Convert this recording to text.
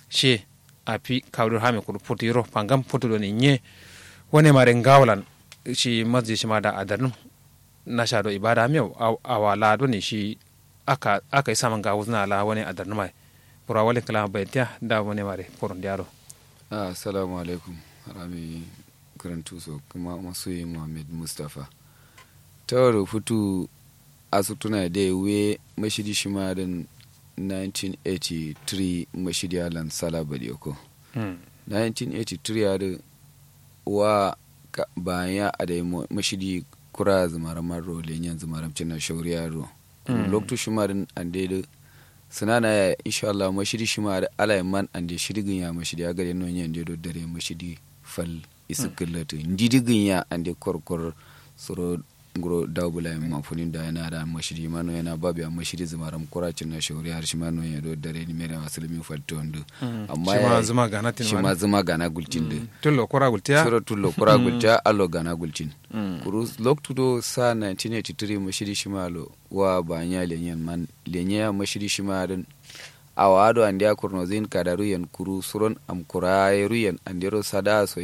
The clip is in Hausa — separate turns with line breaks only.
she api kawdur hame kudu putiro pangam putudo ni nye wone mare ngawlan shi masjid shi ma da adarnum na sha do ibada mi awala do ni shi aka aka isa man gawo na la wone adarnum ai pura wale kala baytiya da wone mare poron diaro
ah assalamu alaikum rami karantu so kuma masoyi muhammad mustapha tawaro futu asutuna da we mashidi shi ma din 1983 mashidi alan sala badiyoko 1983 ya da wa bayan a da mashidi kura zumaran maro lenyan zumaran cina shauri yaro loktu shi ma din an da sinana ya insha Allah mashidi shi ma da ala man an da shirgin ya mashidi ya gare non yan da dare mashidi fal isikillatu ndidigin ya an da korkor suro nguro dawbula en mafunin da yana da mashiri mano yana babu ya mashiri zumaram kuracin na shauri har shi mano ya do dare ni mere wasilmi falto ndo
amma ya zuma gana tin
shi ma zuma gana gultin de
tullo kura gultiya
sura tullo kura gultiya allo gana gultin kuru loktu do sa 1983 mashiri shi malo wa banya lenyen man lenya mashiri shi ma dan awa ado andi akurno zin kadaru yan kuru suron am kura yan andero sada so